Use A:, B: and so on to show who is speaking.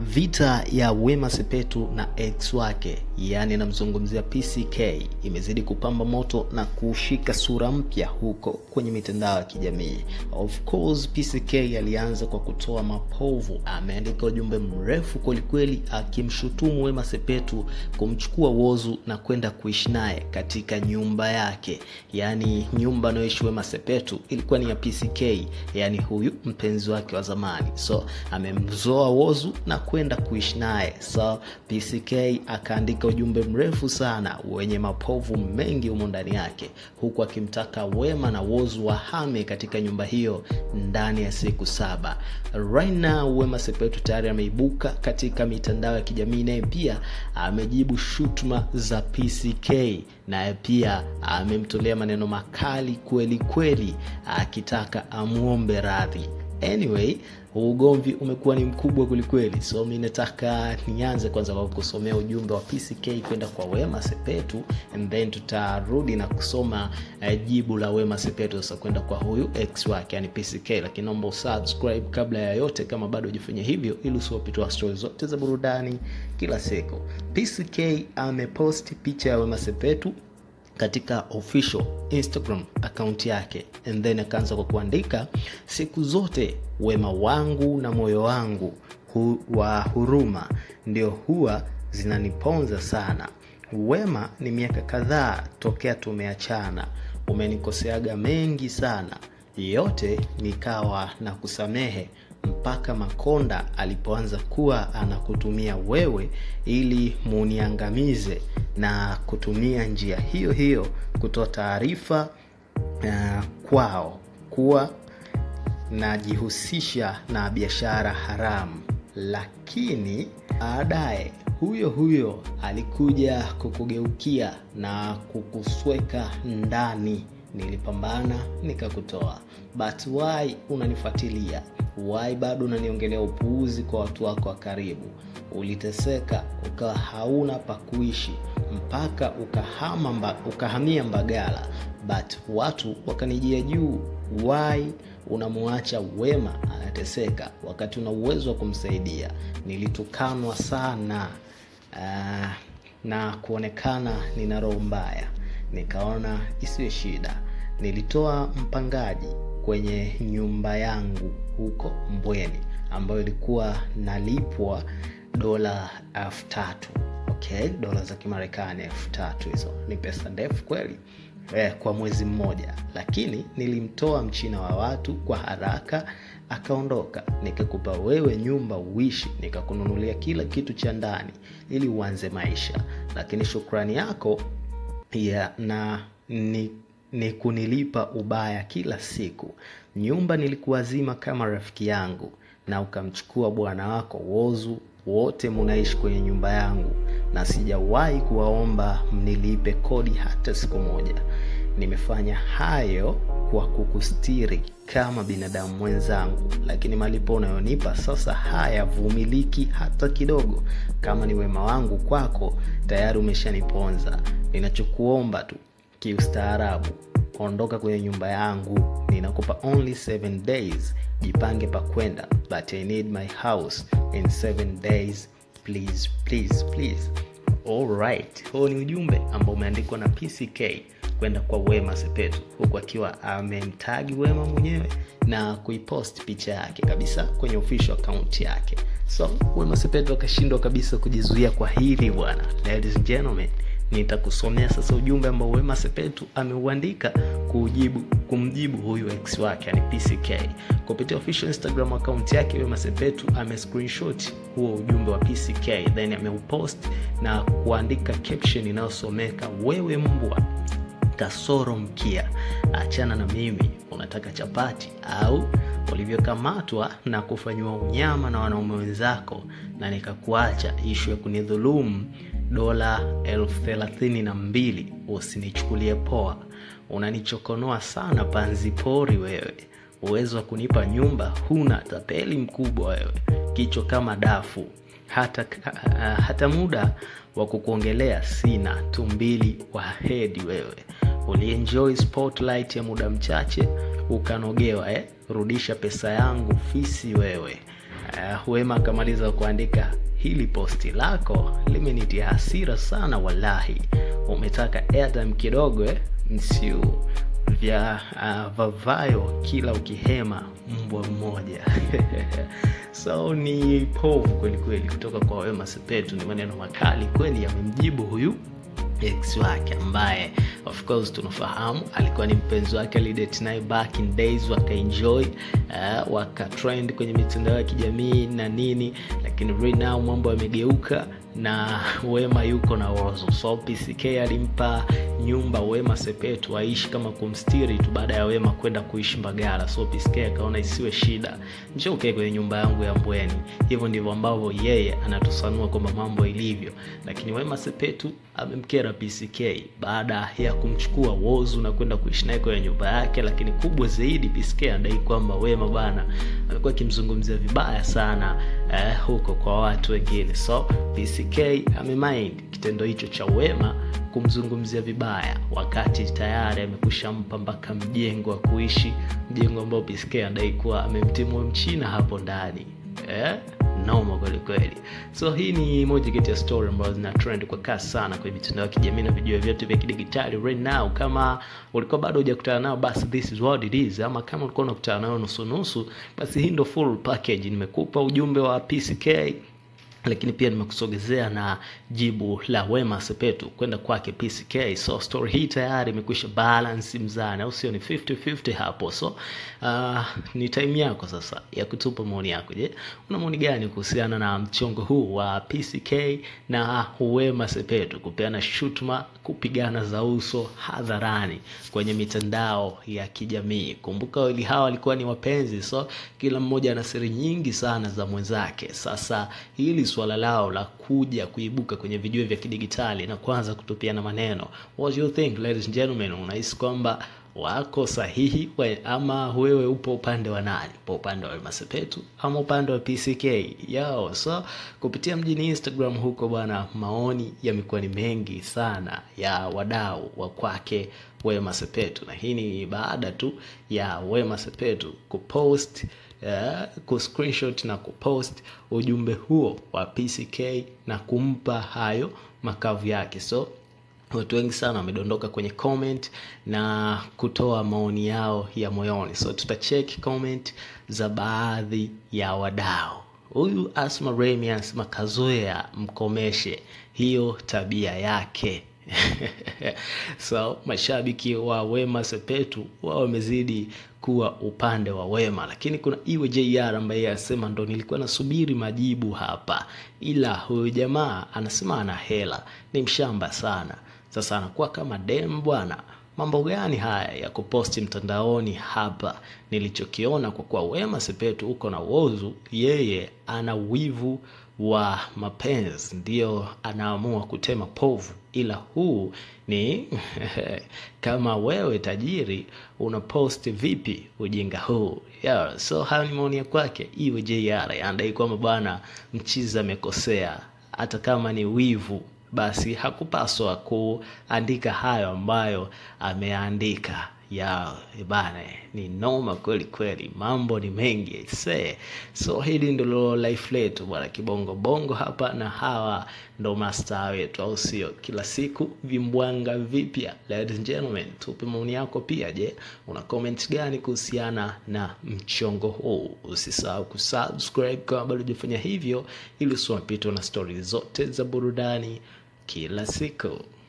A: Vita ya Wema Sepetu na ex wake, yaani namzungumzia PCK, imezidi kupamba moto na kushika sura mpya huko kwenye mitandao ya kijamii. Of course, PCK alianza kwa kutoa mapovu, ameandika ujumbe mrefu kwelikweli akimshutumu Wema Sepetu kumchukua Whozu na kwenda kuishi naye katika nyumba yake, yaani nyumba anayoishi Wema Sepetu ilikuwa ni ya PCK, yaani huyu mpenzi wake wa zamani. So amemzoa Whozu na kwenda kuishi naye. So PCK akaandika ujumbe mrefu sana wenye mapovu mengi humo ndani yake, huku akimtaka Wema na Whozu wahame katika nyumba hiyo ndani ya siku saba. Right now Wema Sepetu tayari ameibuka katika mitandao ya kijamii, naye pia amejibu shutuma za PCK, naye pia amemtolea maneno makali kweli kweli, akitaka amwombe radhi. Anyway, ugomvi umekuwa ni mkubwa kwelikweli, so mi nataka nianze kwanza kwa kusomea ujumbe wa PCK kwenda kwa Wema Sepetu and then tutarudi na kusoma uh, jibu la Wema Sepetu sasa kwenda kwa huyu ex wake yani PCK, lakini naomba usubscribe kabla ya yote kama bado hujafanya hivyo, ili usiwapitwa stori zote za burudani kila siku. PCK ameposti picha ya Wema Sepetu katika official Instagram account yake and then akaanza kwa kuandika, siku zote wema wangu na moyo wangu hu, wa huruma ndio huwa zinaniponza sana. Wema, ni miaka kadhaa tokea tumeachana, umenikoseaga mengi sana, yote nikawa na kusamehe mpaka Makonda alipoanza kuwa anakutumia wewe ili muniangamize na kutumia njia hiyo hiyo kutoa taarifa uh, kwao kuwa najihusisha na biashara haramu, lakini baadaye huyo huyo alikuja kukugeukia na kukusweka ndani. Nilipambana nikakutoa, but why unanifuatilia? Why bado unaniongelea upuuzi kwa watu wako wa karibu? Uliteseka ukawa hauna pa kuishi mpaka ukahama mba, ukahamia Mbagala, but watu wakanijia juu. Why unamuacha Wema anateseka wakati una uwezo wa kumsaidia? Nilitukanwa sana uh, na kuonekana nina roho mbaya, nikaona isiwe shida. Nilitoa mpangaji kwenye nyumba yangu huko Mbweni ambayo ilikuwa nalipwa dola elfu tatu okay, dola za Kimarekani elfu tatu hizo ni pesa ndefu kweli eh, kwa mwezi mmoja, lakini nilimtoa mchina wa watu kwa haraka akaondoka, nikakupa wewe nyumba uishi, nikakununulia kila kitu cha ndani ili uanze maisha, lakini shukrani yako ya na ni ni kunilipa ubaya kila siku. Nyumba nilikuwazima kama rafiki yangu, na ukamchukua bwana wako Whozu. Wote munaishi kwenye nyumba yangu, na sijawahi kuwaomba mnilipe kodi hata siku moja. Nimefanya hayo kwa kukustiri kama binadamu mwenzangu, lakini malipo unayonipa sasa hayavumiliki hata kidogo. Kama ni wema wangu kwako, tayari umeshaniponza. Ninachokuomba tu kiustaarabu ondoka kwenye nyumba yangu, ninakupa only 7 days, jipange pa kwenda, but I need my house in 7 days please, please, please. Alright, huo ni ujumbe ambao umeandikwa na PCK kwenda kwa Wema Sepetu, huku akiwa amemtagi Wema mwenyewe na kuipost picha yake kabisa kwenye official account yake. So Wema Sepetu akashindwa kabisa kujizuia kwa hili bwana. Ladies and gentlemen, nitakusomea sasa ujumbe ambao Wema Sepetu ameuandika kujibu kumjibu huyu ex wake yani PCK kupitia official Instagram account yake. Wema Sepetu ame screenshot huo ujumbe wa PCK then ameupost na kuandika caption inayosomeka wewe mbwa kasoro mkia, achana na mimi, unataka chapati au ulivyokamatwa na kufanyiwa unyama na wanaume wenzako na nikakuacha, ishu ya kunidhulumu dola elfu thelathini na mbili usinichukulie poa. Unanichokonoa sana panzi pori wewe, uwezo wa kunipa nyumba huna, tapeli mkubwa wewe, kichwa kama dafu, hata, uh, hata muda wa kukuongelea sina, tumbili wa hedi wewe, ulienjoy spotlight ya muda mchache ukanogewa eh? Rudisha pesa yangu fisi wewe. uh, wema akamaliza kuandika hili posti lako limenitia hasira sana wallahi umetaka airtime kidogo eh? msiu vya uh, vavayo kila ukihema mbwa mmoja so ni povu kweli kweli kutoka kwa wema sepetu ni maneno makali kweli yamemjibu huyu ex wake ambaye of course tunafahamu alikuwa ni mpenzi wake alidate naye back in days wakaenjoy uh, wakatrend kwenye mitandao ya kijamii na nini lakini right now mambo yamegeuka na wema yuko na wozo so pck alimpa nyumba wema sepetu aishi kama kumstiri tu baada ya wema kwenda kuishi mbagala so pck akaona isiwe shida mshaukae kwenye nyumba yangu ya mbweni hivyo ndivyo ambavyo yeye anatusanua kwamba mambo ilivyo lakini wema sepetu amemkera pck baada ya kumchukua wozu na kwenda kuishi naye kwenye nyumba yake lakini kubwa zaidi pck anadai kwamba wema bana amekuwa akimzungumzia vibaya sana eh, huko kwa watu wengine so pck amemind kitendo hicho cha wema kumzungumzia vibaya wakati tayari amekushampa mpaka mjengo wa kuishi mjengo ambao psk anadai kuwa amemtimua mchina hapo ndani eh? noma kwelikweli so hii ni moja kati ya story ambazo zina trend kwa kasi sana kwenye mitandao ya kijamii na vijua vyote vya kidigitali right now kama ulikuwa bado hujakutana nao basi this is what it is ama kama ulikuwa unakutana nayo nusunusu basi hii ndo full package nimekupa ujumbe wa pck lakini pia nimekusogezea na jibu la wema sepetu kwenda kwake pck so story hii tayari imekwisha balance mzani au sio ni 50-50 hapo so uh, ni time yako sasa ya kutupa maoni yako je una maoni gani kuhusiana na mchongo huu wa pck na wema sepetu kupeana shutuma kupigana za uso hadharani kwenye mitandao ya kijamii kumbuka wawili hawa walikuwa ni wapenzi so kila mmoja ana siri nyingi sana za mwenzake sasa hili swala lao la kuja kuibuka kwenye video vya kidigitali na kwanza kutupiana maneno what do you think ladies and gentlemen unahisi kwamba wako sahihi we, ama wewe upo upande wa nani upo upande wa masepetu ama upande wa pck yao so kupitia mjini instagram huko bwana maoni yamekuwa ni mengi sana ya wadau wa kwake wema sepetu na hii ni baada tu ya wema sepetu kupost uh, kuscreenshot na kupost ujumbe huo wa pck na kumpa hayo makavu yake so watu wengi sana wamedondoka kwenye comment na kutoa maoni yao ya moyoni so tutacheki comment za baadhi ya wadau huyu asma remias makazoea mkomeshe hiyo tabia yake so mashabiki wa wema sepetu wao wamezidi kuwa upande wa wema lakini kuna iwe jr ambaye anasema ndo nilikuwa nasubiri majibu hapa ila huyu jamaa anasema ana hela ni mshamba sana sasa anakuwa kama dem bwana mambo gani haya ya kuposti mtandaoni hapa nilichokiona kwa kuwa wema sepetu huko na wozu yeye ana wivu wa mapenzi ndio anaamua kutema povu ila huu ni kama wewe tajiri unaposti vipi ujinga huu yeah, so hayo ni maoni ya kwake iwe jr anadai kwamba bwana mchizi amekosea hata kama ni wivu basi hakupaswa kuandika hayo ambayo ameandika ya bana ni noma kweli kweli mambo ni mengi se so hili ndilo life letu bwana kibongo bongo hapa na hawa ndo mastaa wetu au sio kila siku vimbwanga vipya ladies and gentlemen tupe maoni yako pia je una comment gani kuhusiana na mchongo huu usisahau kusubscribe kama bado hujafanya hivyo ili usiwapitwa na stori zote za burudani kila siku